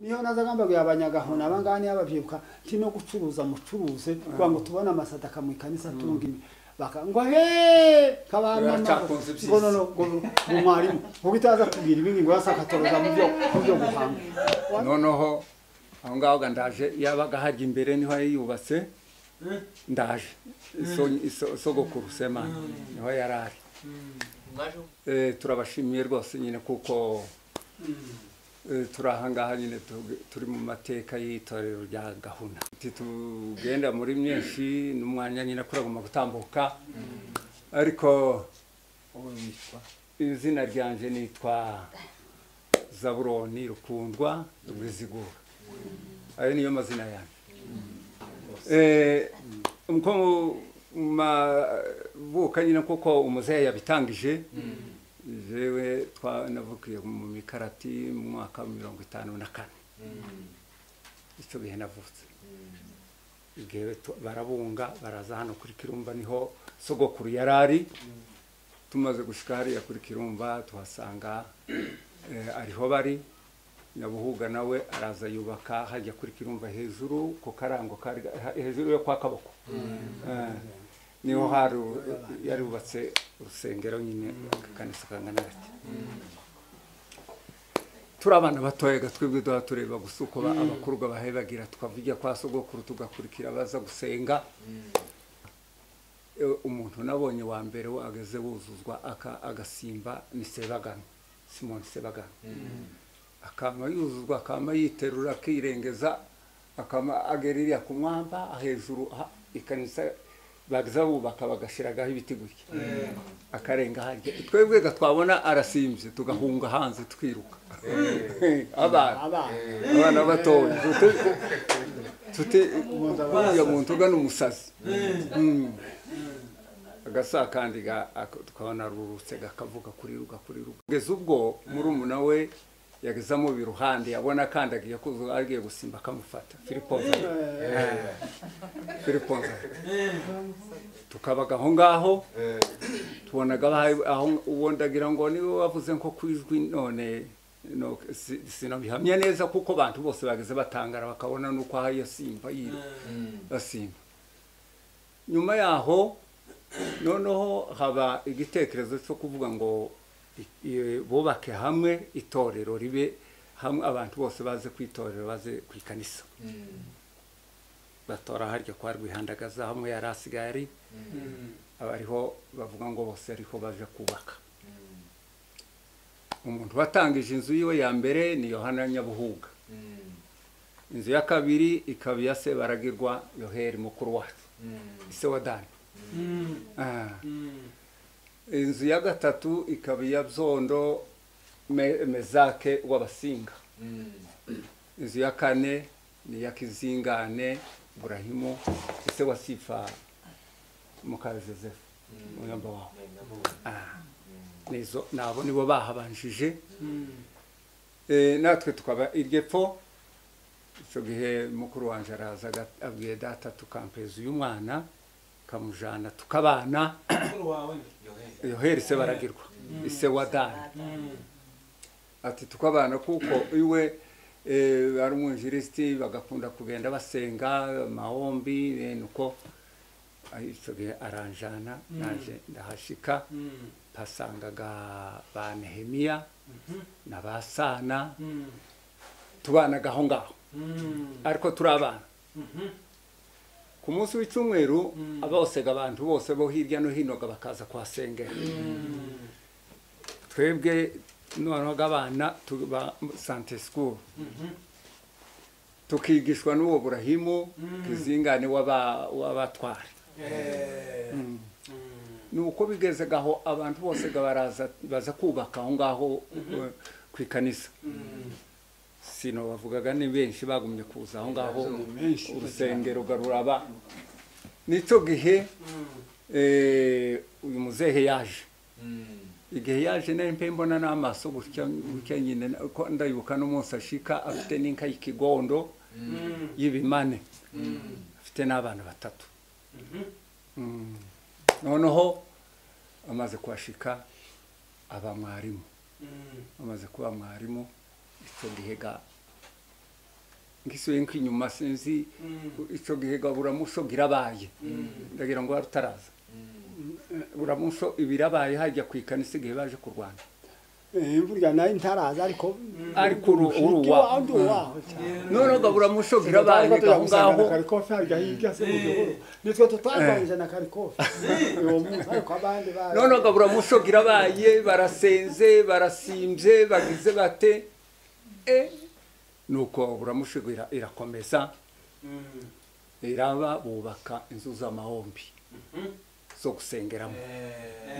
niyo nazagambabwira abanyagahona abangaha niyo babyibuka nti no gucuruza mucuruze kugira ngo tubone amasada akamwikanisa atunga imi baka ngo he kabana Baracakunze ibyiza. ngo no no ngo ngo mwarimu kuko itaza kubwira ibindi ngo yasa akatoroza mu byo mu byo guhanga noneho aho ngaho ga ndaje yabaga hajya imbere niho yari yubatse ndaje Iso- iso- sogokuru semana niho yari ari Eh, turabashimiye rwose nyine kuko eh, turi ahangaha nyine tu- turi mu mateka y'itorero rya gahunda Ti- tugenda muri myinshi n'umwanya nyine kuragomba gutambuka ariko izina ryanje nitwa zaburoni rukundwa rwizigura ayo niyo mazina yanjye Eh, nko mu- mu mavuka nyine kuko umuzehe yabitangije jewe twanavukiye mu mikarati mu mwaka wa mirongo itanu na kane icyo gihe navutse Jewe tu- barabunga baraza hano kuri kirumba niho sogokuru yari ari tumaze gushika hariya kuri kirumba tuhasanga eh, ariho bari nyabuhuga nawe araza yubaka hajya kuri kirumba hejuru ku karango kari ha- hejuru yo kwa kaboko Eh, niho hari yarubatse urusengero nyine akanisa kangana gake turi abana batoyaga twebwe duha tureba gusa uko ba- abakuru bahebagira tukavujya kwa sogokuru tugakurikira baza gusenga Eh, umuntu nabonye wa mbere wageze wuzuzwa aka- agasimba ni sebagana simoni sebagana akama yuzuzwa akama yiterura akirengeza akama agererera ku mwamba hejuru ha- ikanisa baza bubaka bagashiragaho ibiti gutya akarenga harya twebwe ga twabona arasimbye tugahunga hanze twiruka abana abana abana batoya tuti tuti uriya muntu ugana umusazi Mm. agasa kandi ga- ak- tukabona rurutse gakavuga kuri ruga kuri ruga kugeza ubwo murumuna we yageze amuba iruhande yabona kandi agiye kuzuga agiye gusimba akamufata filipo nzara filipo nzara tukabaga aho ngaho tubonaga bahaye- aho uwo ndagira ngo niwe wavuze nko ku ijwi none no- si- sinabihamya neza kuko abantu bose bageze batangara bakabona nuko aha yasimba yiri asimba nyuma yaho noneho haba igitekerezo cyo kuvuga ngo i- i- bubake hamwe itorero ribe hamwe abantu bose baze ku itorero baze ku ikanisa batora harya kwa rwihandagaza hamwe yari asigaye ari abariho bavuga ngo bose ariho baje kubaka umuntu watangije inzu yiwe ya mbere ni yohana nyabuhuga inzu ya kabiri ikaba iya sebaragirwa yoheri mukuru wacu ise wa dani Ah. inzu ya gatatu ikaba iya byondo Me- mezake w'abasinga inzu ya kane ni iya kizingane burahimu ise wa sifa mukawe joseph muyomba wawe Ah. nizo nabo nibo bahabanjije Eh, natwe tukaba iryo pfo icyo gihe mukuru wanjye araza aga- abwiye data tukampeza uyu mwana kamujana tukabana mukuru wawe yoheri se baragirwa ise wa dani ati tukabana kuko iwe eh, ari umwinjirisiti bagakunda kugenda basenga amahombi bene uko Ah, icyo gihe aranjana nanjye ndahashika mpasangaga ba nehemiya na ba sana tubanaga aho ngaho ariko turi abana ku munsi w'icyumweru abosega abantu bose bo hirya no hino ga bakaza kuhasengera twebwe noneho abana tuba sante sikuru tukigishwa n'uwo burahimu izingane w'aba- w'abatware ni uko bigezega aho abantu bose ga baraza baza kubaka aho ngaho eh, ku ikanisa sino bavugaga ni benshi bagumye kuza aho ngaho menshi. urusengero garuraba nicyo gihe eh, uyu muzehe yaje igihe yaje nari mpe mbona n'amaso gutya gutya nyine na- ko ndayibuka n'umunsi ashika afite n'inka y'ikigondo y'ibimane afite n'abana batatu Mm. noneho amaze kuhashika aba mwarimu amaze kuba mwarimu icyo gihe ga ngisubiye nk'inyuma sinzi icyo gihe ga buramuso birabaye ndagira ngo wari utaraza buramuso ibirabaye hajya ku ikanisa igihe baje kurwana burya nayo ntaraza ariko Ariko uru- uru mushiki uwawe. wanjye uwaho cyane noneho ga buramuso birabaye Turabaye aho ngaho na karikofi harya hirya se mu gihuru nitwe tutarwanyije na karikofi uwo munsi ariko abandi bari none gabura mushobora abaye barasenze barasimbye bagize bate e nuko buramushobora irakomeza iraba bubaka inzu z'amahombi zo gusengeramo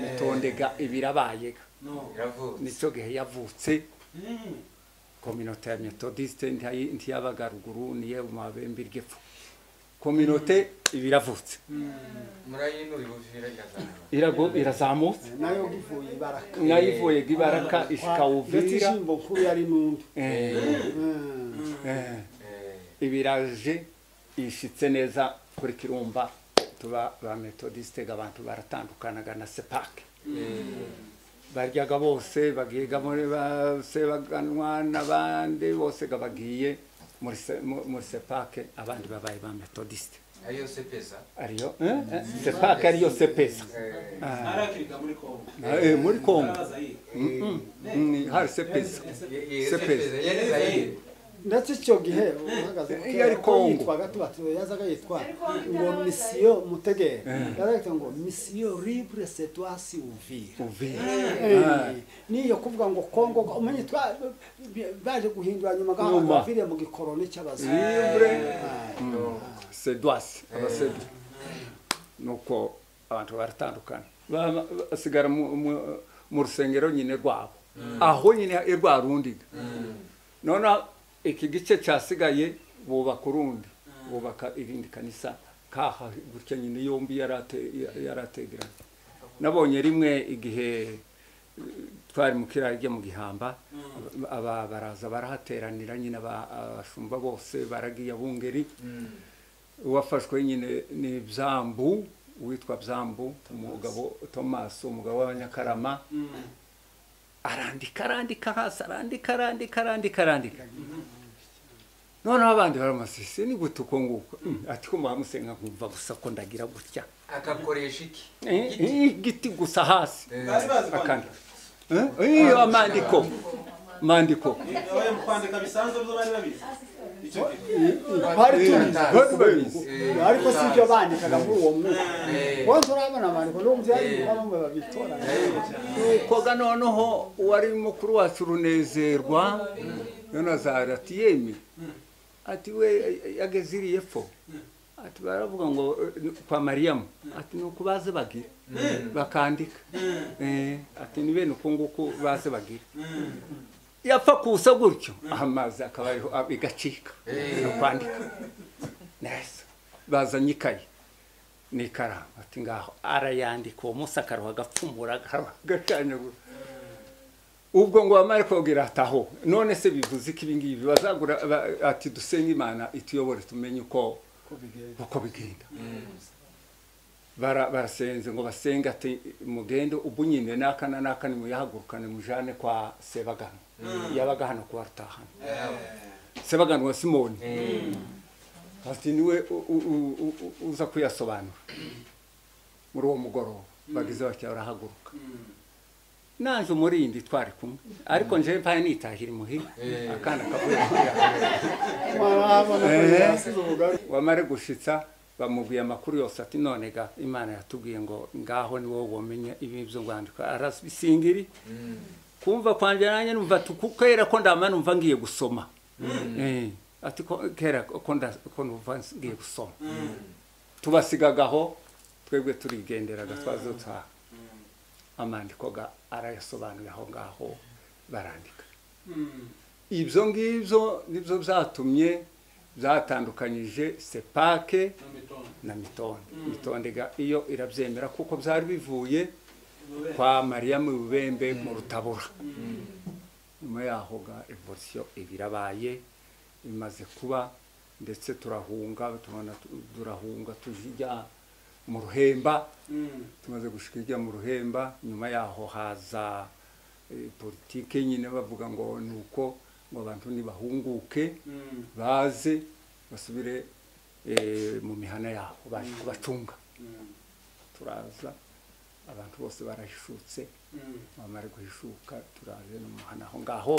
mitondega ibirabayega nicyo gihe yavutse kominote ya metodiste ntiyayi- ntiyabaga ruguru niyo mu mabembe ry'epfo kominote ibiravutse murayinura ibuvira irazana Irago- irazamutse nayo givuye ibaraka nayivuye gibaraka ishika ndetse uvira ishimbo nkuru yari n'undi Eh, Mm. eh, ibiraje ishitse neza kuri kirumba tuba ba metodiste ga abantu baratandukanaga na sepake baryaga bose bagiga muri ba sebaganwa n'abandi bose ga bagiye muri se- mu- muri sepake abandi babaye ba metodiste ariyo se pesa ariyo eh, eh, sepake ariyo sepesa arakirika muri kongo Eh, muri kongo araza yiga Mm, mm, mm, hari sepesa Sepeza. ndetse icyo gihe uhagaze Eh, iyo ari uko Kongo. yitwaga tuba yazaga yitwa ngo misiyo mutegere yaraga ngo misiyo libre setwasi uvira uvira Eh, niyo kuvuga ngo kongo umenye twa baje guhindura nyuma gaho Nyuma. baviriye mu gikoroni cy'abazungu libre Ah. sedwasi abasedu nuko abantu baratandukana Ba- ba- basigara mu- mu- mu rusengero nyine rwabo aho nyine irwa rundiga noneho iki gice cyasigaye bubaka urundi bubaka irindi kanisa kaha gutya nyine yombi yarate- yarategeranye nabonye rimwe igihe eh, twari mu kiraro ryo mu gihamba aba baraza barahateranira nyine aba- abashumba bose baragiye abungeri uwafashwe nyine ni byambu uwitwa byambu umugabo tomasi umugabo w'abanyakarama arandika arandika hasi arandika arandika arandika arandika noneho abandi baramasisi ni gute uko nguko Mm, ati ko muhamusenga nkumva gusa ko ndagira gutya akakoresha iki Eh, eh, igiti gusa hasi bari bazi akandi kwandika iyo amandiko mandiko abaye mu kwandika bisanzwe byo bari babizi icyo gihe bari tubizi bari babizi ariko si ibyo bandikaga muri uwo mwuka Eh. wowe turabona amandiko n'ubu byaribuka bamwe babitora koga noneho uwari mukuru wacu runezerwa yonazari ati yemi ati we yageze iriye epfo ati baravuga ngo eh, kwa mariyamu ati ni uku baze bagira bakandika Eh, ati ni bene uku nguku baze bagira yapfa kusa gutyo amazi akaba ariho ah, igacika Eh. no kwandika neza bazanye ikayi n'ikaramu ati ngaho arayandika uwo munsi akaruha agapfumura agaruha agacanyagura ubwo ngo wamare kogira ataho none se bivuze ko ibi ngibi bazagura ba- ati dusenge imana ituyobore tumenye uko uko bigenda bara barasenze ngo basenge ati mugende ubu nyine n'aka na n'aka nimuyahagurukane mujane kwa sebagano yabaga hano kuba rutahana sebagano wa simoni ati niwe u- u- u- u- u- uza kuyasobanura muri uwo mugoroba bagize batya barahaguruka naje umurindi twari kumwe ariko nje mpaye nitahira imuhira Eh. akana kavuye kurira mwarabona ko Eh. yasize ubugari wamare gushitsa bamubwiye amakuru yose ati none ga imana yatubwiye ngo ngaho ni wowe wamenya ibi byo rwandika arabisingiri kumva kwanjye nanjye numva ati ku- kera ko ndama numva ngiye gusoma Eh, ati ko kera ko nda- ko numva ngiye gusoma tubasigagaho twebwe turigenderaga twazo twa amandiko ga arayasobanuye aho ngaho barandika ibyo ngibyo nibyo byatumye byatandukanyije sepake mu mitongo na mitonde mitondega iyo irabyemera kuko byari bivuye kwa mariya mu bubembe mu rutabura nyuma yaho ga evolisiyo ibirabaye imaze kuba ndetse turahunga tubona tu- turahunga tujya mu ruhemba tumaze gushika ijya mu ruhemba nyuma yaho haza eh, politike nyine bavuga ngo ni uko ngo abantu nibahunguke Mm. baze basubire eh, mu mihana yabo baje kubacunga Mm. turaza abantu bose barahishutse Mm. bamara guhishuka turaje no mu muhana aho ngaho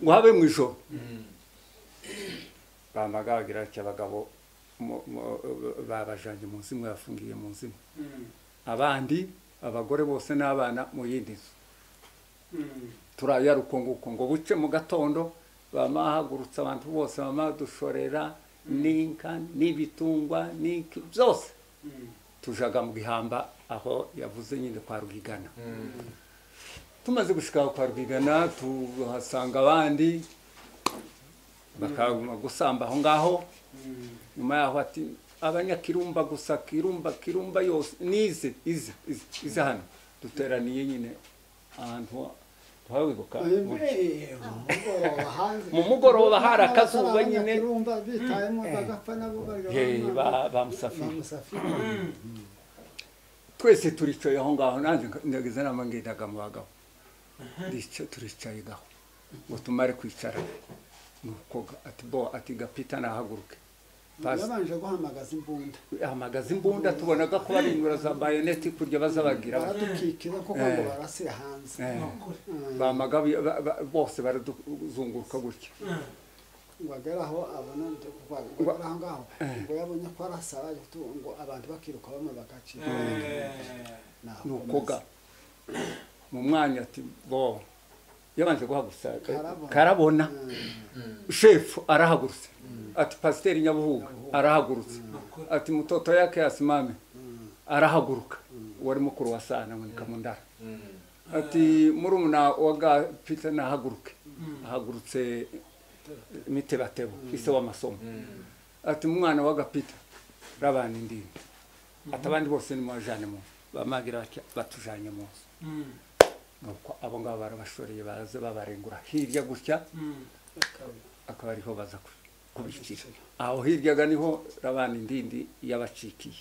ngo habe mu ijoro bamaga bagira batya abagabo mu- mu- babajanye mu nzu imwe bafungiye mu nzu imwe Mm. abandi abagore bose n'abana mu yindi nzu Mm. turaya rukunguko ngo buce mu gatondo bama hahagurutsa abantu bose bama dushorera n'inka n'ibitungwa n'iki byose Mm. tujaga mu gihamba aho yavuze nyine kwa rwigana tumaze gushika aho kwa rwigana tuhasanga abandi bakaguma gusamba aho ngaho Mm. nyuma yaho ati abanyakirumba gusa kirumba kirumba yose nize izi izi izi hano duteraniye nyine ahantu tuhawibuka Mu mugoroba hari akazuba nyine. bitayemo bagapfa nabo Ye, bari ba- bamusafiri bamusafira twese turicaye aho ngaho nanjye ndageze nama ngendaga mu bagabo Ndica- turicaye gaho ngo tumare kwicara nuko ga- ati bo ati gapita nahaguruke Pas- yabanje guhamagaza imbunda hamagaza imbunda tubonaga ko barinura za bayoneti kurya baza bagira baradukikira kuko Eh. ngo barasira hanze Eh, Mm. bamaga bi- ba- ba- bose baraduzunguruka gutya ngo agere aho abona ndi- ngo agere aho ngaho ngo yabonye ko arasaba tu- ngo abantu bakiruka bamwe bagacika Eh. Naho nuko ga komeza. mu mwanya ati bo yabanje guhagurutsa Karabona. karabona Mm. shefu arahagurutse ati pasiteri nyabuhuga arahagurutse ati mutoto yake yasimame arahaguruka wari mukuru wa sana nkaboneka mu ndara ati murumuna wa gapita nahaguruke ahagurutse mitebatebo ise w'amasomo ati umwana wa gapita rabana indimi ati abandi bose nimubajane mu nzu bamagira batya batujanye mu nzu Mm. nuko abo ngabo barabashoreye baraza babarengura hirya gutya Mm. akaba ariho baza ku- kubikira aho hiryaga niho rabana indindi yabacikiye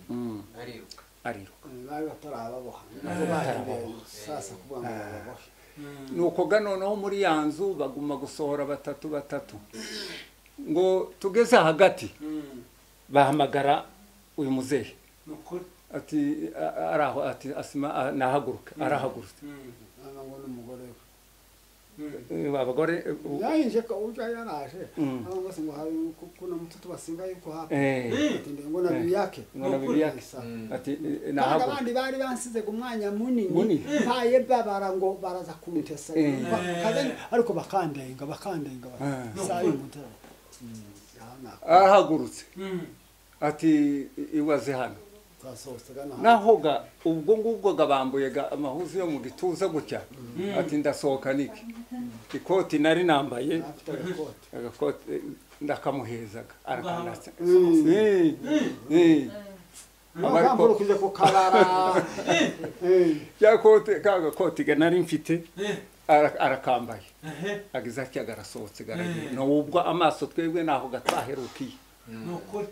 Mm, ariruka ariruka Mm, bari batarababoha nabo bahereye sasa kuvuga ngo bababohe Mm. nuko ga noneho muri ya nzu baguma gusohora batatu batatu ngo tugeze hagati Mm. bahamagara uyu muzehe Ni ukuri. ati "A- araho ati asima a- nahaguruka arahagurutse Mm. none ngo n'umugore we Mm. Eh, abagore eh, u- yahinje ko ujya yaraje Mm. abo bose ngo hari kuna mututu basinga yuko hapa eh, Ati, "Ndi- ngo na bibi yake ngo na bibi yake Sasa. ati eh, kandi nahaguruka abandi bari bansize ku mwanya munini Munini. mpaye babara ngo baraza kuntesa Eh. Ba- kazanye- ariko bakandenga bakandenga bati, Ah. "Saa y'uyu mutara." Mm, aha nako. arahagurutse Mm. ati iwaze hano twasohotse gana hano. nahoga ubwo ngubwo gabambuyega amahuzu yo mu gituza gutya ati ndasohoka niki ikoti nari nambaye afite agakote agakoti eh, ndakamuhezaga arakanatse Mm. Eh, eh. Amara ntabwo ko- kujya ku kabara Eh, ya kote ka gakoti ga nari mfite Eh. ara- arakambaye Ehe. agize atya garasohotse garagiye nubwo amaso twebwe naho gatwaherukiye Ni ukuri.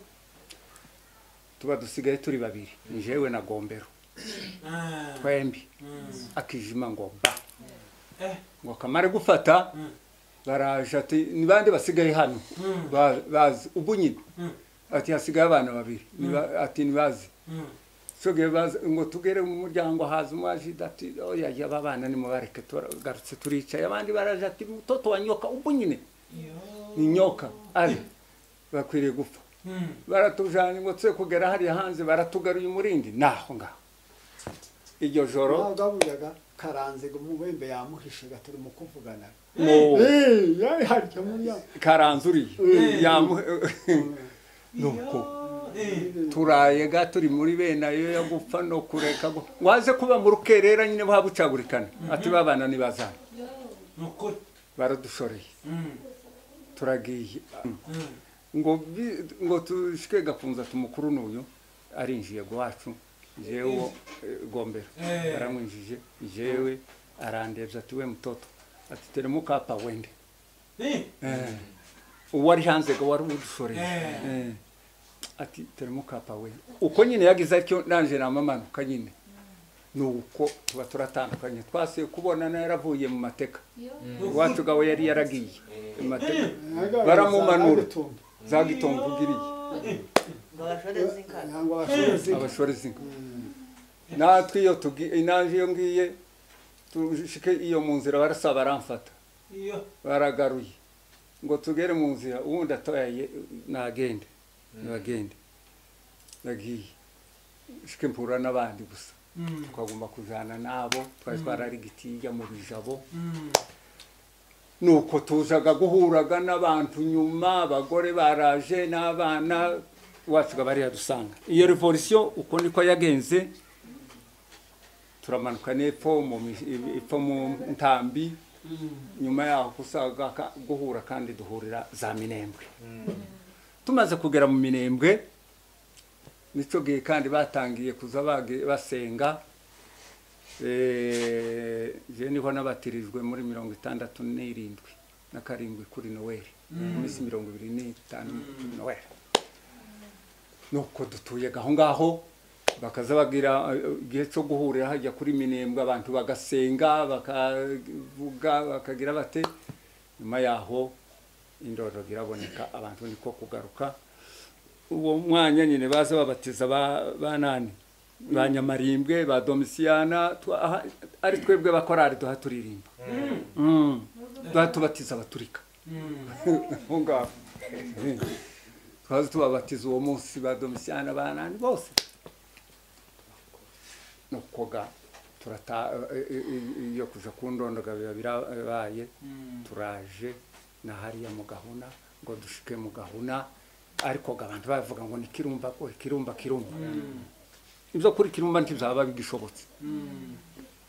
tuba dusigaye turi babiri njewe na gombero Ah. twembi Mm. akijima ngo ba Eh. ngo kamare gufata Mm. baraje ati ni bande basigaye hano Mm. Ba- bazi ubu nyine Mm. ati hasigaye abana babiri Ni ba- ati ntibazi Mm. soge bazi ngo tugere mu muryango haza umwajida ati oya ya ba bana nimubareke tugarutse turicaye abandi baraje ati mutoto wa nyoka ubu nyine ni nyoka ari bakwiriye gupfa Mm. baratujanye ngo tse kugera hariya hanze baratugaruye umurindi naho ngaho iryo joro ntabwo abuyaga karanze ngo umubembe yamuhishe gatari mu kuvugana no Eh, yari harya muri ya karanzuriye Eh. yamu nuko Eh. turaye ga turi muri bene ayo yo gupfa no kureka gu- waze kuba mu rukerera nyine buha bucagurikana ati babana nibazana Ni ukuri. baradushoreye Mm. turagiye Mm. ngo bi- ngo tushike gakunza tumukuru n'uyu arinjiye gwacu jewe gombera Eh. baramwinjije jewe arandebye ati we mtoto ati teremuka hapa wende Eh. Eh. uwari hanze ngo wari udushoreye Eh. Eh. ati teremuka hapa wende uko nyine yagize atyo nanje namamanuka nyine ni uko tuba turatandukanye twasuye kubona yaravuye mu mateka Yo. iwacu gawe yari yaragiye mu mateka Baramumanura. baramumanura za gitongo ugiriye ngo bashoreze inkaka ntabwo abashorezi abashorezi natwe iyo tugi inanje iyo ngiye tushike iyo mu nzira barasa baramfata iyo baragaruye ngo tugere mu nzira ubundi atoyaye nagende nagende nagiye shike mpura n'abandi gusa twagomba kujana nabo twari twararigitiya mu bijabo nuko tuzaga guhuraga n'abantu nyuma abagore baraje n'abana wacu bari yadusanga iyo revolisiyo uko niko yagenze turamanuka n'epfo mu mi- epfo mu ntambi nyuma yaho kusaga ka- guhura kandi duhurira za minembwe tumaze kugera mu minembwe nicyo gihe kandi batangiye kuza bagi- basenga Eh, je niho nabatirijwe muri mirongo itandatu n'irindwi na karindwi kuri noweli mu minsi mirongo ibiri n'itanu kuri noweli nuko dutuye aho ngaho bakaza bagira eh, igihe cyo guhurira hajya kuri minembwe abantu bagasenga bakavuga bakagira bate nyuma yaho indororero iraboneka abantu niko kugaruka uwo mwanya nyine baza babatiza ba- banani ba nyamarimbwe ba domisiyana twa- aha- ari twebwe bakorari duha turirimba Mm. duha tubatiza abaturika aho ngaho twaza tubabatiza uwo munsi ba domisiyana banani bose nukoga turata eh, eh, eh, iyo kuja kundondoga biba birabaye turaje na hariya mu gahuna ngo dushike mu gahuna ariko ga abantu bavuga ngo ni kirumba ko kirumba kirumba ibyo kuri kirumba ntibizaba bigishobotse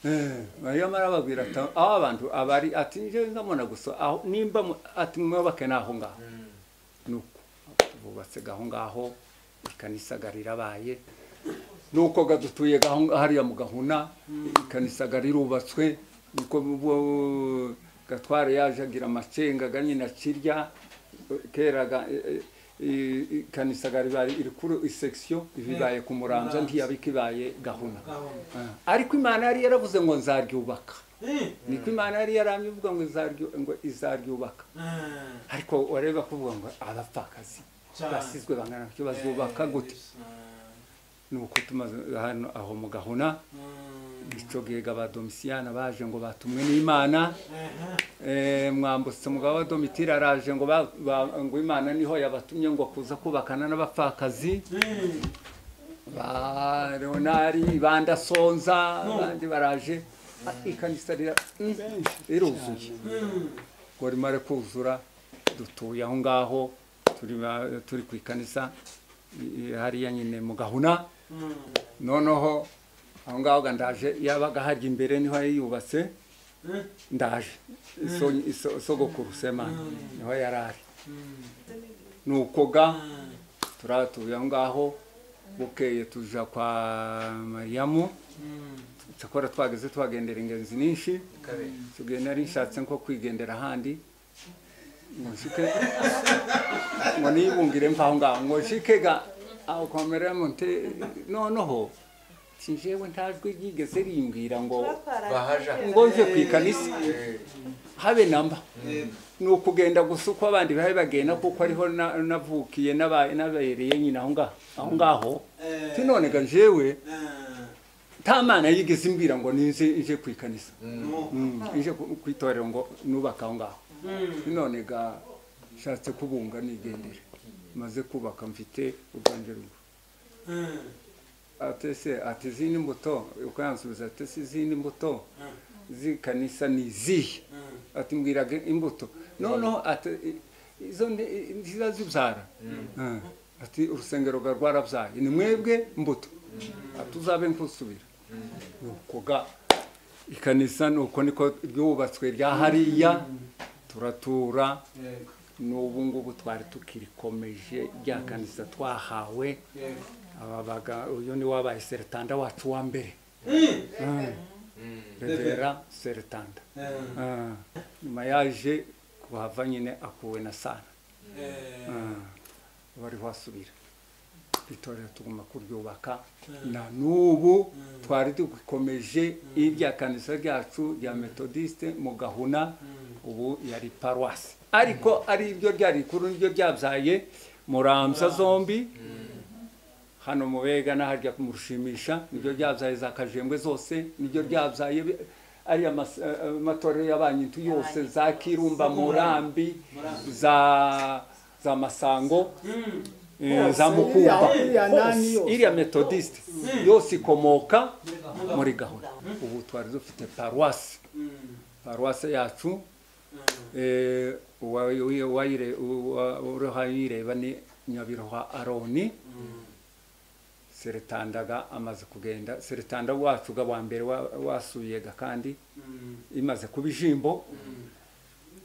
Eh, Mariya marababwira ati aho abantu abari ati njye ndamubona gusa aho nimba mu- ati mwubake naho ngaho nuko bubatse gaho ngaho ikanisa ga rirabaye nuko gadutuye gaho hariya mu gahuna ikanisa ga rirubatswe nuko bo- gatware yaje agira amacenga ga nyina kirya kera ga- eh, eh, ikanisa ga ribaye iri kuri isekisiyo ibibaye ku muranza ntiyabikibaye gahuna gahunda Ah, ariko imana yari yaravuze ngo nzaryubaka Eh, niko imana yari yarambivuga ngo izaryu- ngo izaryubaka eh, ariko wareba kuvuga ngo abapfakazi cyane. basizwe bangana ntacyo bazubaka gute nuko tumaze hano aho mu gahuna Mm, icyo gihe ba domisiyana baje ngo batumwe n'imana eh, Eh, mwambutse umugabo wa domitiri araje ngo ba- ba- ngo imana niho yabatumye ngo kuza kubakana n'abapfakazi eh, ba leonari ba ndasonza No. abandi baraje Ah, ikanisa rira- mm, iruzuye mm, ngo rimare kuzura dutuye aho ngaho turi ba- turi ku ikanisa i- i- hariya nyine mu gahuna mm, noneho aho ngaho ga ndaje yabaga hajya imbere niho yayubatse eh, ndaje iso- iso- sogokuru semana niho yari ari mm, nuko ga mm, turatuye aho ngaho bukeye tuja kwa mariyamu mm, cyakora twageze tuhagendera ingenzi nyinshi kabiri tubwiye nari nshatse nko kwigendera ahandi ngo nshike ngo nibungire mvaho ngaho ngo nshike ga aho kwa mariyamu nte noneho sinjewe ntajwi ryigeze rimbwira ngo bahaja ngo nje ku ikanisa Eh, habe namba mm, ni ukugenda gusa uko abandi bari bagenda kuko ariho na- navukiye n'aba- n'abereye nyine aho ngaho aho ngaho eh, tinonega njewe eh, nta mana yigeze imbwira ngo ninze nje ku ikanisa mm. no, Mm, nje ku ku itorero ngo nubake aho ngaho mm, none ga nshatse kubunga nigendera maze kubaka mfite urwanje rugo eh, atese ati izindi mbuto uko yansubiza ati se izindi mbuto eh, z'ikanisa ni izihe eh, ati mbwiraga imbuto noneho ati i- izo ni- i- nziza zibyara Eh, ati urusengero rwa rwarabyaye ni mwebwe mbuto ati uzabe nkusubira nuko ga ikanisa nuko niko ryubatswe rya hariya turatura yego, n'ubu ngubu twari tukirikomeje rya kanisa twahawe yego. ababaga uyu ni wabaye seretanda wacu wa mbere Eh, revera seretanda eh, Ah, nyuma yaje kuhava nyine akuwe na sana eh, Ah, wari wasubira itorero tuguma kuryubaka na n'ubu twari dukomeje irya kanisa ryacu rya metodiste mu gahuna ubu yari paruwasi ariko ari ryo ryari rikuru niryo ryabyaye muramsa zombi hano mu bega n'aharya kumushimisha niryo ryabyaye za kajembwe zose niryo ryabyaye bi- ariya mas- eh, matorero y'abanyintu yose za kirumba murambi za za masango eh, za mukumba Iriya- iriya nani Hose, yose. iriya metodiste yose ikomoka muri gahunda ubu twari dufite paruwasi paruwasi yacu eh, uwa- uwa- uwayire- uwa- uruhayireba ni nyabiroha aroni seretandaga amaze kugenda seretanda wacu ga wa mbere wa- wasubiyega kandi imaze kuba ijimbo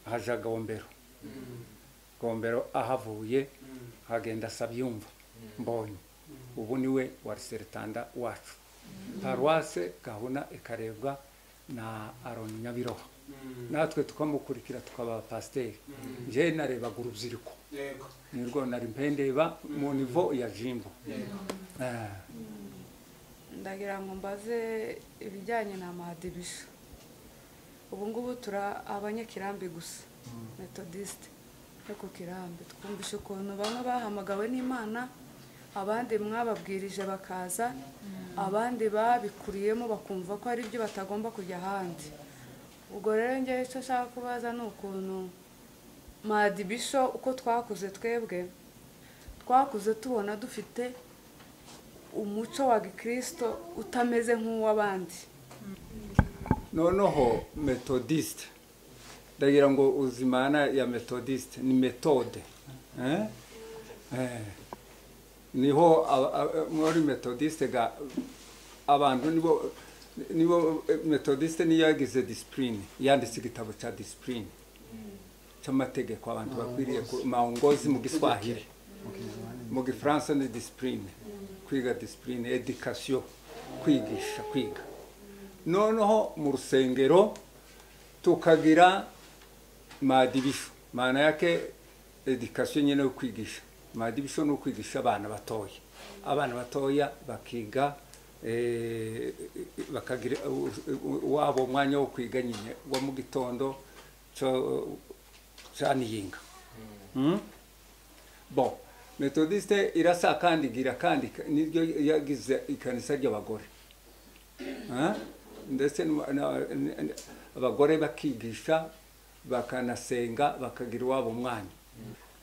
haja gombero gombero ahavuye hagenda sabyumva mbonye ubu niwe wari seretanda wacu paruwase gahuna ikarebwa na aroni nyabiroha natwe tukamukurikira tukaba abapasiteri njyewe narebaga urubyiruko yego nirwo nari mpendeba mu nivo ya jimbo Eh, ndagira ngo mbaze ibijyanye na amadibisha ubu ngubu turi abanyekirambi gusa metodisite yo ku kirambi twumvise ukuntu bamwe bahamagawe n'imana abandi mwababwirije bakaza abandi babikuriyemo bakumva ko ari byo batagomba kujya ahandi ubwo rero ngewe icyo nshaka kubaza ni ukuntu madibisho uko twakuze twebwe twakuze tubona dufite umuco wa gikristo utameze nk'uw'abandi noneho metodiste ndagira ngo uzimana ya metodiste ni metode eh? Eh. niho aba- aba- muri metodiste ga abantu nibo nibo eh, metodiste niyo yagize disipurine yanditse igitabo cya disipurine cy'amategeko abantu bakwiriye ku- maongozi mu giswahili mu gifaransa ni disipurine kwiga disipurine edikasiyo kwigisha kwiga noneho mu rusengero tukagira madibisho maana yake edikasiyo nyine yo kwigisha madibisho ni ukwigisha abana batoya abana batoya bakiga eh, bakagira u- u- wabo umwanya wo kwiga nyine wa mu gitondo cyo- cya niyinga Mm? bon metodiste irasakandigira kandi niryo yagize ikanisa ry'abagore Eh? ndetse n'uma- na- n- n- abagore bakigisha bakanasenga bakagira iwabo mwanya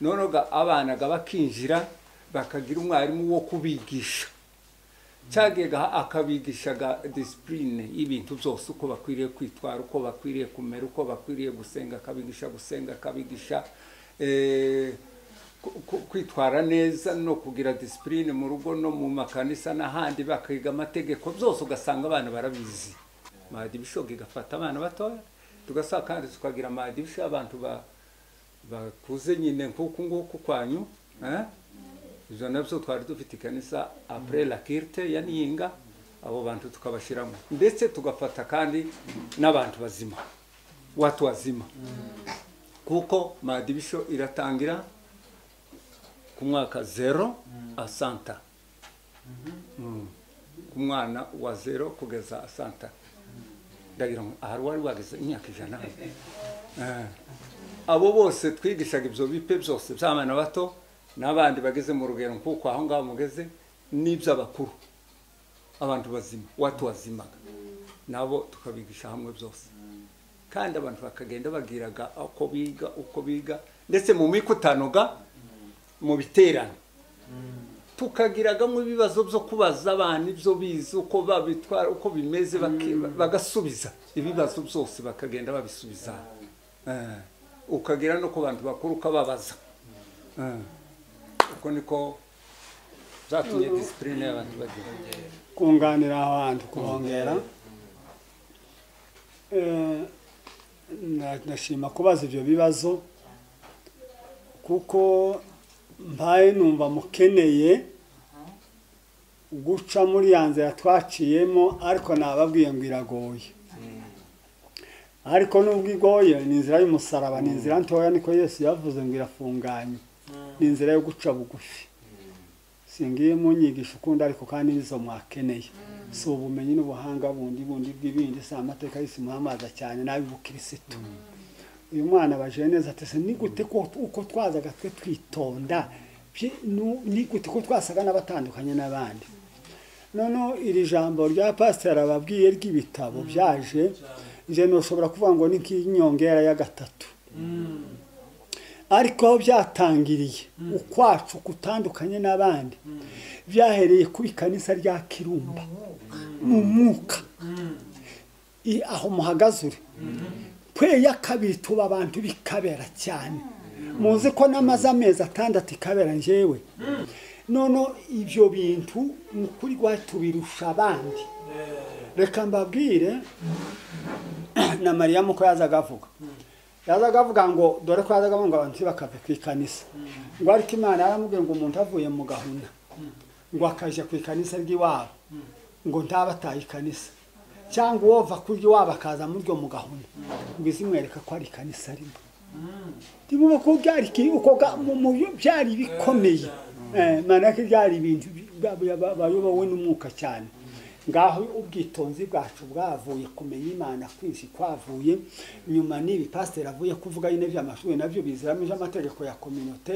noneho ga- abana ga bakinjira bakagira umwarimu wo kubigisha cyagega akabigisha ga disipurine y'ibintu byose uko bakwiriye kwitwara uko bakwiriye kumera uko bakwiriye gusenga akabigisha gusenga akabigisha eh, ku- ku- kwitwara neza no kugira disipurine mu rugo no mu makanisa n'ahandi bakiga amategeko byose ugasanga abana barabizi madibishoga igafata abana batoya tugasa kandi tukagira madibisho abantu ba bakuze nyine nk'uku nguku kwanyu eh? ibyo nabyo twari dufite ikanisa apure la kirite ya niyinga abo bantu tukabashyiramo ndetse tugafata kandi n'abantu bazima watu wazima kuko madibisho iratangira ku mwaka zero asanta Mm. ku mwana wa zero kugeza asanta ndagira ngo ahari wari wageze imyaka ijana Eh. abo bose twigishaga ibyo bipe byose by'abana bato n'abandi bageze mu rugero nk'uko aho ngaho mugeze n'iby'abakuru abantu bazima watu wazimaga nabo tukabigisha hamwe byose kandi abantu bakagenda bagiraga uko biga uko biga ndetse mu mikutanoga mu biterane tukagiragamo ibibazo byo kubaza abana ibyo bize uko babitwara uko bimeze baki- bagasubiza ibibazo byose bakagenda babisubiza Eh, ukagera no ku bantu bakuru ukababaza Eh, uko niko byatumye disipurine y'abantu bagira kunganira abantu kuhongera Eh, na- ndashima kubaza ibyo bibazo kuko mpaye numva mukeneye guca muri ya nzira twaciyemo ariko nababwiye ngo iragoye ariko nubwo igoye ni inzira y'umusaraba ni inzira ntoya niko yesu yavuze ngo irafunganye ni inzira yo guca bugufi singiye mu nyigisho ukundi ariko kandi nizo mwakeneye si ubumenyi n'ubuhanga bundi bundi bw'ibindi si amateka y'isi muhamaza cyane n'ay'ubukirisitu uyu mwana abajije neza ati se ni gute ko uko twazaga twe twitonda byi- nu- ni gute ko twasaga n'abatandukanye n'abandi noneho iri jambo rya pasiteri ababwiye ry'ibitabo byaje nje ntushobora kuvuga ngo ni nk'inyongera ya gatatu ariko aho byatangiriye ukwacu gutandukanye n'abandi byahereye ku ikanisa rya kirumba mu mwuka I- aho muhagaze uri kwe ya kabiri tuba abantu bikabera cyane muzi ko n'amaze amezi atandatu ikabera njyewe none ibyo bintu mu kuri rwari tubirusha abandi reka mbabwire na mariya muko yazaga avuga yazaga avuga ngo dore ko yazaga avuga ngo abantu ntibakave ku ikanisa ngo ariko imana yaramubwiye ngo umuntu avuye mu gahunda ngo akajya ku ikanisa ry'iwabo ngo ntaba ataye ikanisa cyangwa uwova ku ry'iwabo akaza muri ryo mu gahunda ngo izimwereka ko ari ikanisa rimwe ndimo ko byari iki- uko ga- mu- mu- byari bikomeye Eh, mana ko byari ibintu bi- ba- ba- bayobowe n'umwuka cyane ngaho ubwitonzi bwacu bwavuye kumenya imana kwinshi kwavuye nyuma n'ibi pasiteri avuye kuvuga nyine by'amashuri nabyo biziramije amategeko ya kominote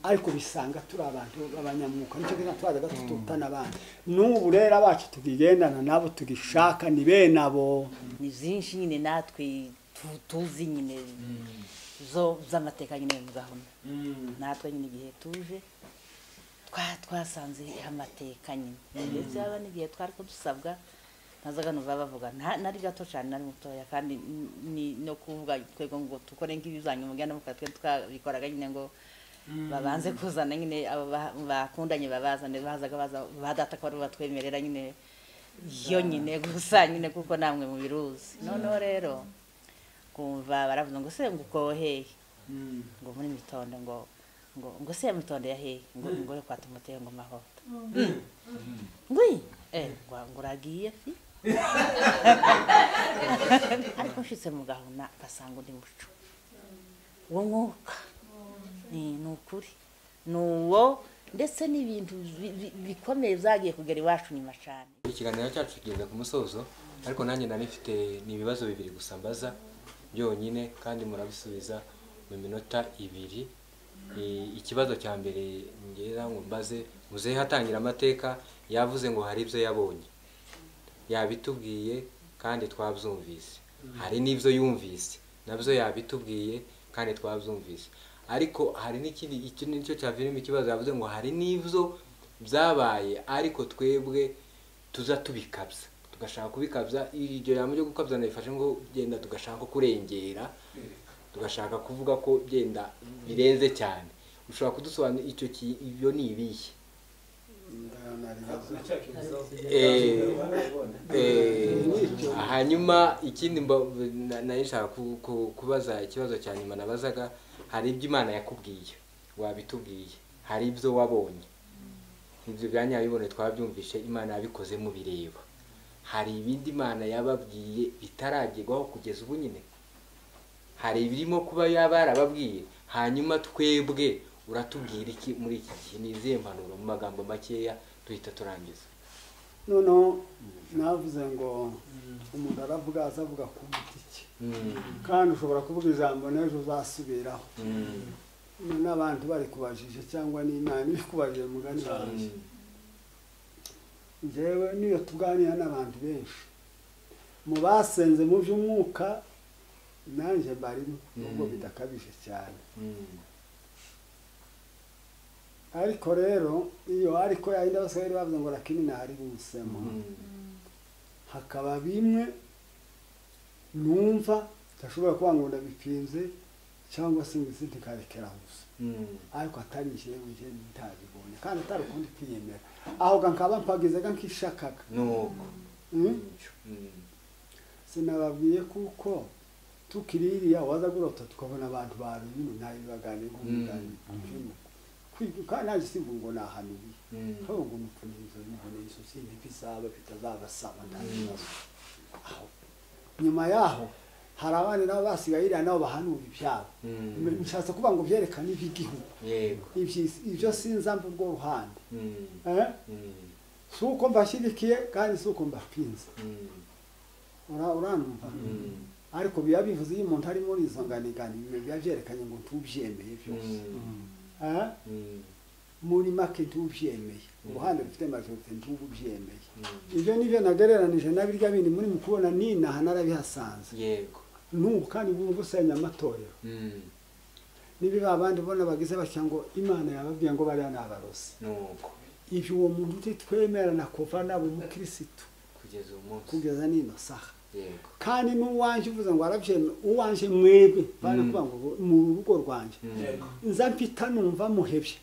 ariko bisanga turi abantu b'abanyamwuka nicyo gituma twazaga tututana abandi n'ubu rero abacu tukigendana nabo tugishaka ni bene abo ni byinshi nyine natwe tu- tuzi nyine zo z'amateka nyine mu gahunda natwe nyine igihe tuje twa twasanze amateka nyine ndetse haba n'igihe twari dusabwa nazaga numva bavuga nta- nari gato cyane nari mutoya kandi n- ni no kuvuga twego ngo dukore nk'ibizanye umuganda mukatwe twabikoraga nyine ngo babanze kuzana nyine abo ba- bakundanye babazane bazaga baza ba data ko aribo batwemerera nyine yo nyine gusa nyine kuko namwe mubiruzi noneho rero kumva baravuze ngo se ngo ukoheye ngo muri mitondo ngo ngo ngo se mitondo yahehe ngo ngo yo kwa timoteyo ngo mahoro ngwi eh nguragiye fi ariko nshitse mu gahunda basanga undi muco uwo mwuka Eh, ni ukuri ni uwo ndetse n'ibintu bi- bi- bikomeye byagiye kugera iwacu nyuma cyane ikiganiro cyacu kigeze ku musozo ariko nanjye nanifite ni ibibazo bibiri gusa mbaza byonyine kandi murabisubiza mu minota ibiri I- ikibazo cya mbere ngira ngo mbaze muzehe hatangira amateka yavuze ngo hari ibyo yabonye yabitubwiye kandi twabyumvise hari n'ibyo yumvise nabyo yabitubwiye kandi twabyumvise ariko hari n'ikindi iki nicyo cyavirimo ikibazo yavuze ngo hari n'ibyo byabaye ariko twebwe tuza tubikabya tugashaka kubikabya iryo jambo ryo gukabya nabifashe ngo genda tugashaka kurengera tugashaka kuvuga ko genda birenze cyane ushobora kudusobanurira icyo ki- ibyo ni ibihe Eh, eh, hanyuma ikindi mba- na- nari nshaka ku- ku- kubaza ikibazo cya nyuma nabazaga hari ibyo imana yakubwiye wabitubwiye hari ibyo wabonye ibyo bya nyabibone twabyumvishe imana yabikoze mu bireba hari ibindi imana yababwiye bitaragerwaho kugeza ubu nyine hari ibirimo kuba yaba yarababwiye hanyuma twebwe uratubwira iki muri iki gihe ni izihe mpanuro mu magambo makeya duhita turangiza noneho navuze ngo umuntu aravuga aza avuga ku giti cye kandi ushobora kuvuga ijambo n'ejo uzasubiraho n'abantu bari kubajije cyangwa n'imana iri kubajije mugani wanjye njyewe niyo tuganira n'abantu benshi mu basenze mu by'umwuka nanjye mbarimo nubwo bidakabije cyane ariko rero iyo ariko yayindi abasore bavuze ngo rakimina hari busemo hakaba bimwe numva ndashobora kuba ngo ndabipinze cyangwa se ngo izindi karekera gusa ariko atari njyewe njye ntabibonye kandi atari ukundi kwiyemera aho ga nkaba mpagizaga nkishakaga nuko Mm? sinababwiye kuko tukiri iriya waza gurota tukabona abantu barumye ntayo baganiye nk'umugani kandi naje simvu ngo nahanuye haba ngo nupfunirizo nibone izo sintipizaba bitazabasaba nta kibazo nyuma yaho hari abandi nabo basigaye iriya nabo bahanura ibyabo Mm. nshatse kuvuga ngo byerekane iby'igihugu yego iby'isi ibyo sinzi mva urwo ruhande Mm. Eh? Mm. si uko mbashyigikiye kandi si uko mbapinze Mm. Ura- uranumva Mm. ariko biba bivuze iyo umuntu ari muri izo nganigani ibintu biba byerekanye ngo ntubyemeye byose Mm. Eh? Mm. muri make ntubyemeye uruhande rufite majorite ntububyemeye Mm. ibyo nibyo nagereranije na birya bindi muri mu kubona ninaha narabihasanze yego n'ubu kandi bumva usenya amatorero Mm. niba ba bandi ubona bagize batya ngo imana yababwiye ngo bariya ni abarozi nuko ibyo uwo muntu utitwemerana kuva naba umukirisitu kugeza uyu munsi kugeza n'ino saha yego kandi n'uwanjye uvuze ngo arabyemera uwanjye mwebwe bari Mm. kuvuga ngo mu rugo rwanjye Mm. Yego. nza mpita numva muhebye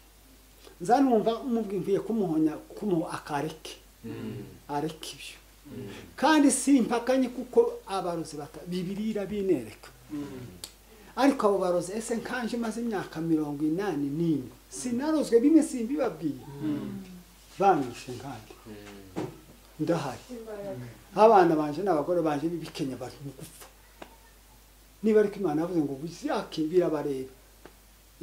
nza numva mubwiye kumuhonya kumuha akareke Mm. areka ibyo Mm. kandi simpakanye kuko abarozi bata- bibirira binereka ariko abo barozi ese nkanje maze imyaka mirongo inani n'ine sinarozwe bimwe simbibabwiye banyishe nkandi Mm. ndahari abana banje n'abagore banje b'ibikenya bari mu gupfa niba ariko imana yavuze ngo buzake birabareba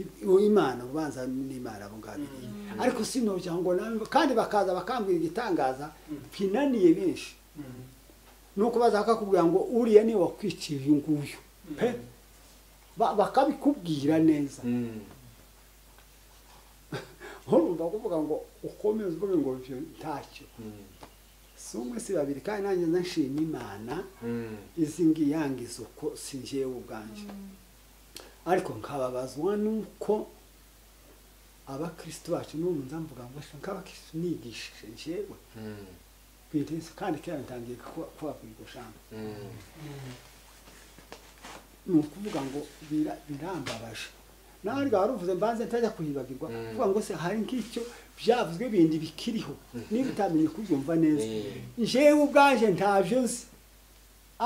I- uwo imana ubanza n'imana abo ngabo iriya. ariko sinojya ngo nawe kandi bakaza bakambwira igitangaza ntinaniye benshi nuko baza bakakubwira ngo uriya niwe wakwiciye uyu nguyu pe Ba- bakabikubwira neza Mm. urumva kuvuga ngo ukomeze uvuge ngo ibyo ntacyo Mm. si umwe si babiri kandi nanjye nashima imana Mm. izi ngiyi yangiza uko si njyewe ubwanjye ariko nkababazwa nuko abakristo bacu n'ubu nza mvuga ngo "Ese nk'abakristo nigishije njyewe Mm. ku idirishya kandi kera ntangiye kuba- kubabwira iryo jambo Mm. ni ukuvuga ngo "Bira- birambabaje nawe ariko wari uvuze mbanze ntajya kuhibagirwa Mm. kuvuga ngo se hari nk'icyo byavuzwe bindi bikiriho niba utamenye kubyumva neza Mm. njyewe ubwanje ntabyo nzi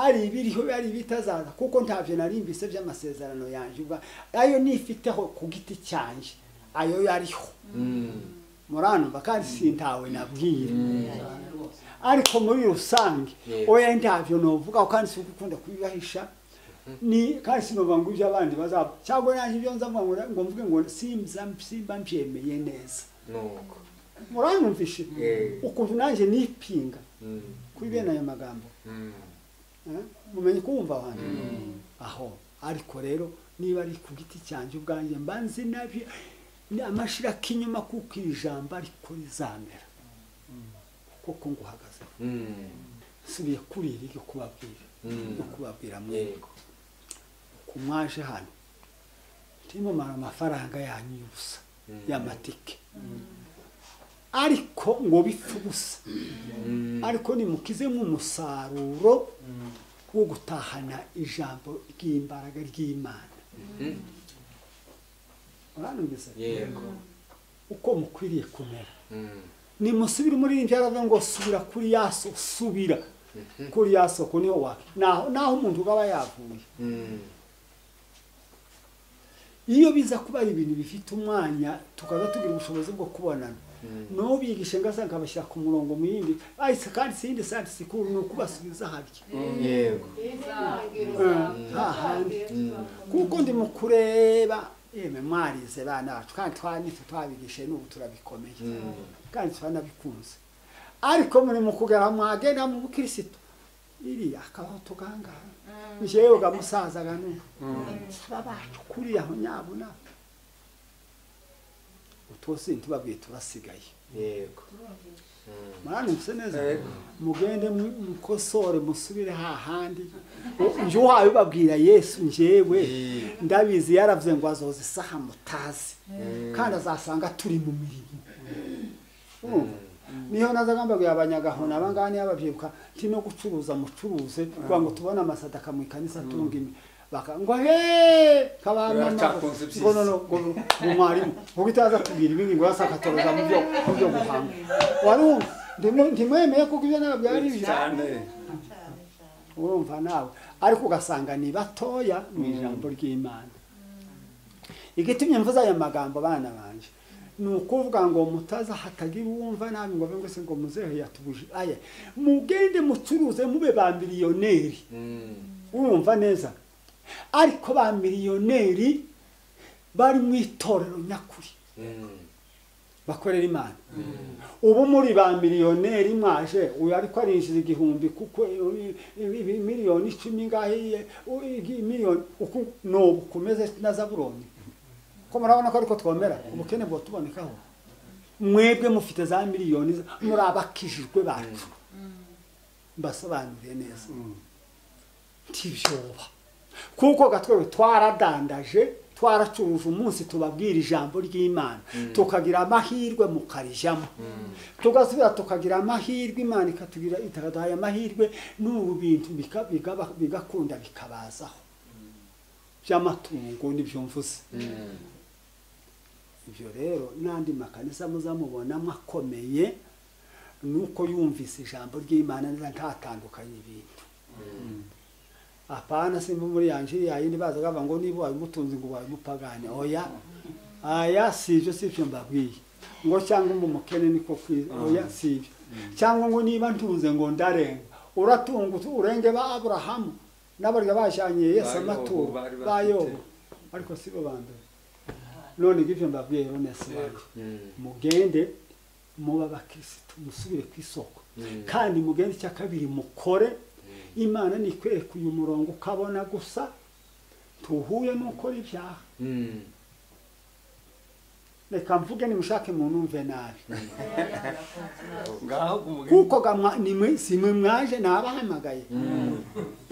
ari ibiriho ari ibitazaza kuko ntabyo narimbise by'amasezerano yanjye ubwa ayo nifiteho ku giti cyanjye ayo yariho Mm. muranumva kandi sintawe nabwira Mm. ariko muri rusange Yego. oya ntabyo novuga kandi si ugukunda kubibahisha ni kandi sinovuga ngo ibyo abandi bazaba cyangwa nanjye ibyo nza mvuga ngo mvuge ngo simba simba mbyemeye neza nuko muranumvishe Yego. ukuntu nanjye nipinga Mm. kuri bene ayo magambo Mm. Eh? mumenye kumva abantu aho ariko rero niba ari ku giti cyanjye ubwanjye mba nzi nabyo ni amashira k'inyuma kuko iri jambo ariko rizamera kuko nguhagaze Mm. nsubiye kuri iri ryo kubabwira Mm. no kubabwira mwe yego ku mwaje hano ntimumara amafaranga yanyu y'ubusa y'amatike ariko ngo bipfe ubusa Mm. ariko nimukizemo umusaruro wo gutahana ijambo ry'imbaraga ry'imana Mm. uranumvise yego uko mukwiriye kumera Mm. nimusubire muri iyi byaravuze ngo subira kuri ya so subira kuri ya soko niho wa naho naho umuntu aba yavuye Mm. iyo biza kuba ari ibintu bifite umwanya tukaza tugira ubushobozi bwo kubonana n'ubigishe ngasanga abashyira ku murongo mu yindi bahise kandi sindi sandi sikuru ni ukubasubiza harya yego hahandi kuko ndi mu kureba yemwe mwarize bana bacu kandi twanitse twabigishe n'ubu turabikomeye kandi turanabikunze ariko muri mu kugera mwagenda mu bukirisitu iriya akabaho tugangara njyewe ugamusazaga n'ubu saba bacu kuriya aho nyabuna utwo sindi tubabwiye tubasigaye yego muranumvise neza Yego. mugende mu- mukosore musubire hahandi njye uhawe babwira yesu njyewe ndabizi yaravuze ngo azoza isaha mutazi kandi azasanga turi mu mirimo Urumva? niho nazaga mbabwira abanyagahona abangaba niyo babyibuka nti no gucuruza mucuruze kugira ngo tubone amasadaka mu ikanisa tunga imi Baka- ngo he kabamama Baracakunze ibyiza. ngo nono ngo ngo mwarimu ngo itaza kubwira ibindi ngo yasakatoroza mu byo mu byo guhanga warumva Ndimwe- ndimwemeye kuko ibyo nabyo ari ibyo cyane urumva nawe ariko ugasanga ni batoya mu ijambo ry'imana igitumye mvuze aya magambo bana banje ni ukuvuga ngo mutaza hatagira uwumva nabi ngo avuge ngo se ngo muzehe yatubuje aya mugende mucuruze mube ba miliyoneri Mm. urumva neza ariko ba miliyoneri bari mu itorero nyakuri bakorera imana ubu muri ba miliyoneri mwaje uyu ariko arinjiza igihumbi kuko miliyoni icumi ngahiye miliyoni uku ni ubu kumeze na zaburoni ko murabona ko ariko twomera ubukene bwo tubonekaho mwebwe mufite za miliyoni muri abakijijwe bacu mbasobanuriye neza ntibyoba kuko gatwewe twaradandaje twaracuruje umunsi tubabwira ijambo ry'imana tukagira amahirwe mukarijyamo tugasubira tukagira amahirwe imana ikatugira ikaduhaye amahirwe n'ubu bintu bika- bigaba- bigakunda bikabazaho by'amatungo nibyo mvuze ibyo rero n'andi makanisa muzamubonamo akomeye ni uko yumvise ijambo ry'imana neza ntatandukanye ibintu apana simba muri yanje yayindi baza bava ngo niba wabimutunze ngo wabimupagane oya aya si ibyo si ibyo mbabwiye ngo cyangwa ngo umukene niko kwiza oya si ibyo cyangwa ngo niba ntunze ngo ndarenga uratunga utu- urenge ba aburahamu n'abarya bajyanye yesu Ba Yobu, amaturo bari ba bafite. yobu ariko si bo ba mbere none ibyo mbabwiye rero sibanjye Mm. mugende muba abakirisitu musubire ku isoko kandi mugende icya kabiri mukore imana nikwereka uyu murongo ukabona gusa tuhuye n'ukora ibyaha Mm. reka mvuge nimushake muntu umve nabi ngaho umugeni kuko ga mwa- ni mwe- si mwe mwaje ni abahamagaye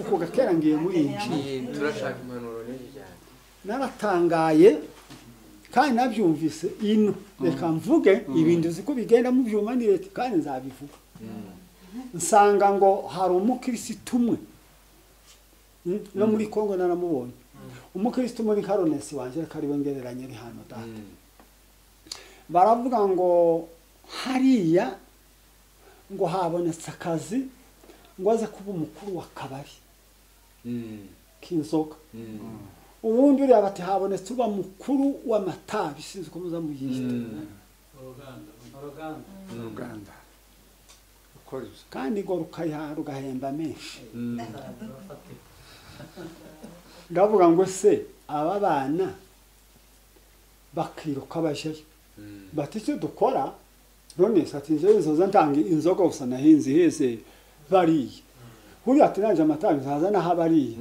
uko gakera ngiye murinjira Iyi turashaka impanuro nyinshi cyane naratangaye kandi nabyumvise ino reka mvuge ibintu uzi ko bigenda mubyuma ni leta kandi nzabivuga nsanga ngo hari umukirisitu umwe Mm, no muri kongo naramubonye umukirisitu muri karonesi wanjye reka ariwe ngereranye ari hano data baravuga ngo hariya ngo habonetse akazi ngo aze kuba umukuru w'akabari k'inzoga ubundi uriya bati habonetse uba mukuru w'amatabi sinzi uko muza muyita uruganda ukora ibyo kandi ngo rukayiha rugahemba menshi ndavuga ngo se aba bana bakiruka bajyayo bati icyo dukora none ati njyewe nzoza ntanga inzoga gusa nahinze iheze bariye buriya ati naje amatabi nzaza naho abariye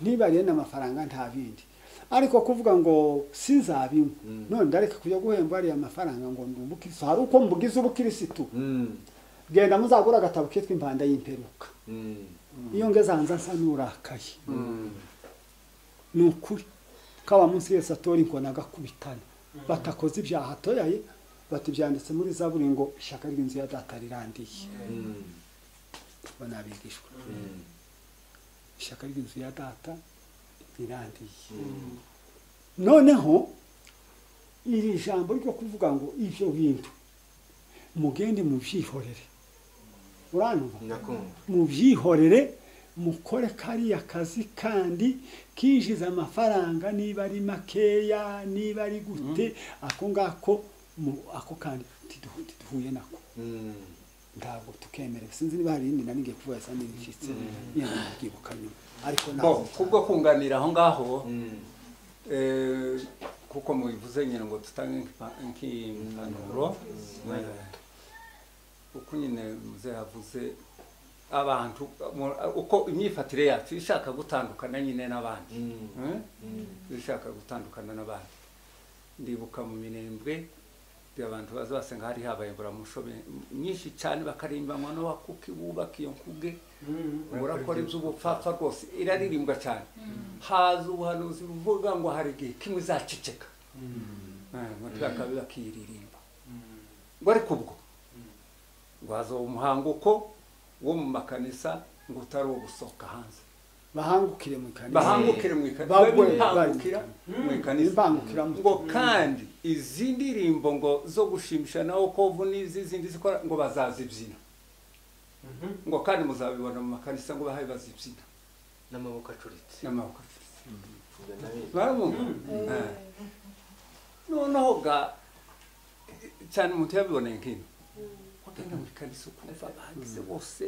ntibariye n'amafaranga nta bindi ariko kuvuga ngo sinzabinywa none ndareka kujya guhemba ariya mafaranga ngo ndi umukirisitu hari uko mbugize ubukirisitu genda muzagura agatabo kitwa impanda y'imperuka iyo ngeze hanze nsa n'urakaye ni ukuri ko aba munsi yose atora inkoni agakubitana batakoze ibyaha atoyaye batibyanditse muri zaburi ngo ishyaka ry'inzu ya data rirandiye bo ni abigishwa ishyaka ry'inzu ya data rirandiye noneho iri jambo ryo kuvuga ngo ibyo bintu mugende mubyihorere uranumva ndakumva mubyihorere mukore kariya kazi kandi kinjiza amafaranga niba ari makeya niba ari gute ako ngako mu- ako kandi tiduhu- tiduhuye nako ntabwo tukemerewe sinzi niba hari irindi nanige kuvuga isa n'ibicitse yenda mubyibuka nyuma ariko Bo, ntabwo kubwo kunganira aho ngaho eh, kuko mubivuze nyine ngo dutange nk'impa- nk'impanuro Eh, uko nyine muze yavuze abantu mu- uko imyifatire yacu ishaka gutandukana nyine n'abandi Eh? ishaka gutandukana n'abandi ndibuka mu minembwe abantu baza basenga hari habaye buramusho be- nyinshi cyane bakarimbanywa n'abakuki bubaka iyo nkuge urakora iby'ubupfapfa rwose iraririmbwa cyane haza ubuhanuzi buvuga ngo hari igihe kimwe izaceceka bakaba bakiririmba ngo ariko ubwo ngo haza umuhanguko wo mu makanisa ngo utari uwo gusohoka hanze bahangukire mu ikanisa bahangukire mu ikanisa Bagwe- bihangukira mu ikanisa bangukiramo ngo kandi izi ndirimbo ngo zo gushimisha na okovu n'izi zindi zikora ngo bazazibyina ngo kandi muzabibona mu makanisa ngo bahaye bazibyina n'amaboko acuritse n'amaboko Ibyo ndabizi. barabumva Eh. noneho ga cyane umuntu yabiboneye nk'ino wagenda mu ikanisa ukumva bagize bose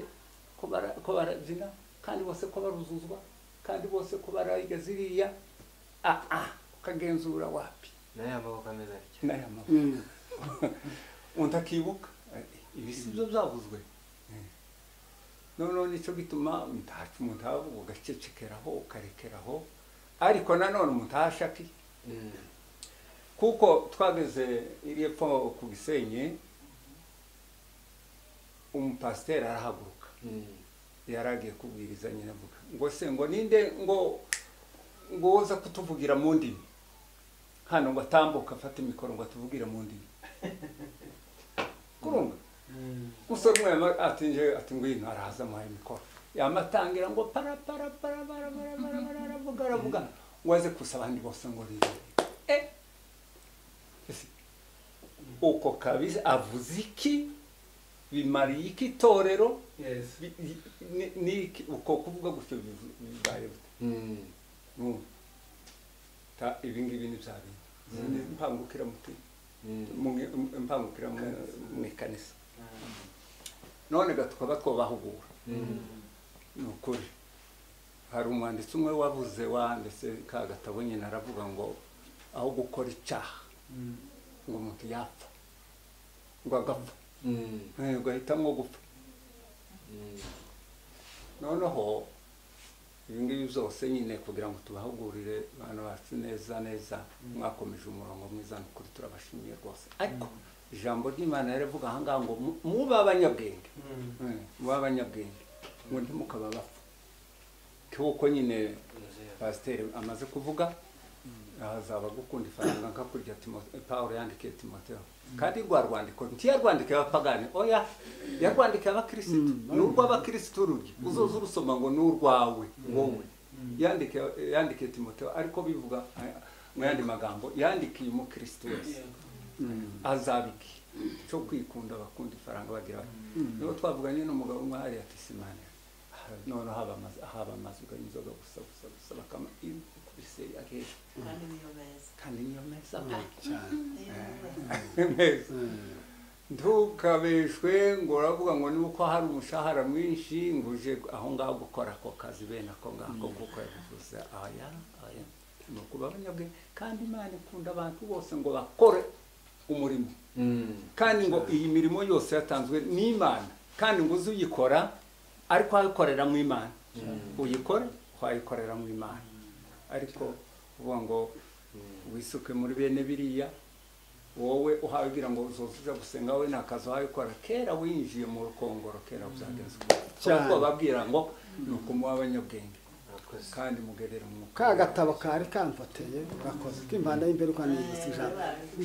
ko bara- ko barabyina kandi bose ko baruzuzwa kandi bose ko barayigeze ziriya aha ukagenzura wapi nayo amaboko ameze atya n'aya maboko undi akibuka ibi si byo byavuzwe noneho nicyo gituma mutaca umutavu ugacecekeraho ukarekeraho ariko nanone umutashaki kuko twageze iri epfo ku gisenyi umupasiteri arahaguruka yari agiye kubwiriza nyine avuga ngo se ngo ninde ngo ngo woza kutuvugira mu ndimi hano ngo atambuka afate imikoro ngo atuvugire mu ndimi kurunga musore umwe yama- atinje ati ngwino araza amuhaye mikoro yamatangira ngo para para para para para para para aravuga aravuga ngo aze kusa abandi bose ngo rire eh ese uko kabisa avuze iki bimariye iki itorero Yes. Bi- i- ni- ni iki uko kuvuga gutyo bivu- bibaye gute Mm. Numva. ta ibi ngibi ni bya bintu ni impangukira mutima Mm. mu- impangukira mu- mu ikanisa none ga tukaba twabahugura ni ukuri hari umwanditsi umwe wabuze wanditse ka gatabo nyine aravuga ngo aho gukora icyaha ngo umuntu yapfa ngo agapfa Mm. Eh, ugahitamo gupfa Mm. noneho ibi ngibi byose nyine kugira ngo tubahugurire abana bacu neza neza mwakomeje umurongo mwiza ni ukuri turabashimiye rwose ariko ijambo ry'imana rivuga aha ngaha ngo mu- mube abanyabwenge Eh, mube abanyabwenge ngo ntimukaba bapfa kuko nyine pasiteri amaze kuvuga hazaba gukunda ifaranga nkakurya Timote- pawulo yandikiye timoteyo kandi rwa rwandiko ntiyarwandikiye abapagani oya yarwandikiye abakirisitu ni urw'abakirisitu rugi uzoza urusoma ngo ni urwawe wowe Yandikiye- yandikiye timoteyo ariko bivuga eh, mu yandi magambo yandikiye umukirisitu wese azabiki cyo kwikunda bakunda ifaranga bagira bati niho twavuganye n'umugabo umwe hariya ati simani noneho haba amazi haba amazi uganye inzoga gusa gusa gusa bakama ikubise akenshi kandi niyo meza kandi niyo meza niyo meza meza ntukabeshwe ngo uravuga ngo ni uko hari umushahara mwinshi ngo uje aho ngaho gukora ako kazi bene ako ngako kuko yabivuze aya aya ni ukuba abanyabwenge kandi imana ikunda abantu bose ngo bakore umurimo Mm. kandi ngo iyi mirimo yose yatanzwe n'imana kandi ngo uze uyikora ariko wayikorera mu imana uyikore wayikorera mu imana ariko uvuga ngo wisuke muri bene biriya wowe uhabwira ngo uzosuza gusenga wowe nta kazi wabikora kera winjiye mu rukongoro kera byagenze Cyane. uko bababwira ngo ni ukumuha abanyabwenge Murakoze. kandi mugerere umwuka ka gatabo kari kamfateye urakoze k'impanda y'imbere ukanibutsa ijambo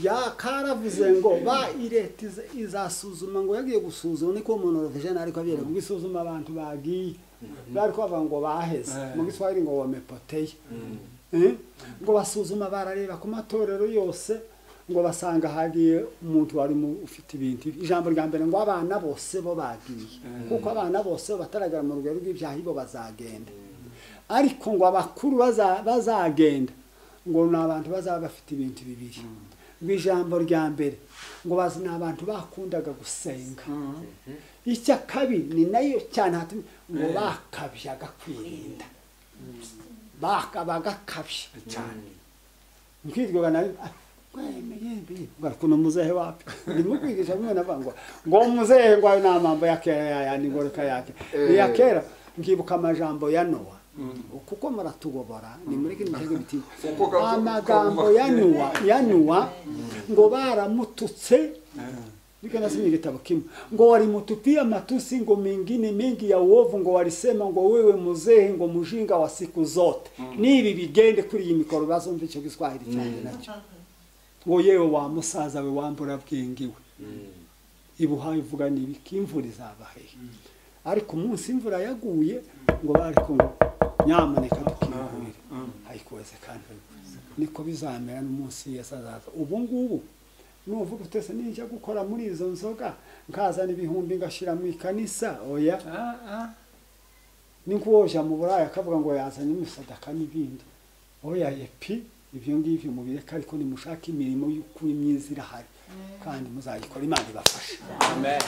ya karavuze ngo ba ireta iza- izasuzuma ngo yagiye gusuzuma niko monorovijeni ariko abiyereka ubwo isuzuma abantu bagiye bari kubavuga ngo baheze mu giswahili ngo wamepoteye Eh? ngo basuzuma barareba ku matorero yose ngo basanga hagiye umuntu wari mu- ufite ibintu ijambo rya mbere ngo abana bose bo bagiye kuko abana bose bataragera mu rugero rw'ibyaha ibo bazagenda ariko ngo abakuru baza- bazagenda ngo ni abantu bazaba bafite ibintu bibiri ngo ijambo rya mbere ngo bazi ni abantu bakundaga gusenga icya kabiri ni nayo cyane hatumye ngo bakabyaga kwirinda baka bagakabya cyane nkiryoga nayo kuno muzehe wapi ndimo kwigisha mwe navuga ngo ngo muzehe ngo ayo ni amambo ya kera ya ya ningoreka yake ni ya kera nkibuka amajambo ya nowa kuko muratugobora ni muri kino kigo biti Kuko gato- amagambo ya nowa ya nowa ngo baramututse niko nasomye igitabo kimwe ngo walimutupia matusi ngo mengine mengi ya uovu ngo walisema ngo wewe mzee ngo mjinga wa siku zote nibi bigende kuri iyi mikoro bazumva icyo giswahili cyanjye nacyo ngo yewe wa musaza we wambura bwengiwe ibuhaye uvuga nibi imvura izaba hehe ariko umunsi imvura yaguye ngo bariko ngo nyamuneka dukingurire hayikwezekana niko bizamera n'umunsi yesu azaza ubu ngubu nuvuga utese ninjya gukora muri izo nzoga nkazana ibihumbi ngashyira mu ikanisa oya Ah, ah. ni nk'uwoja mu buraya akavuga ngo yazanye imisadaka n'ibindi oyaye pi ibyo ngibyo mubireka ariko nimushaka imirimo y'ukuri myiza irahari kandi muzayikora imana ibafashe amen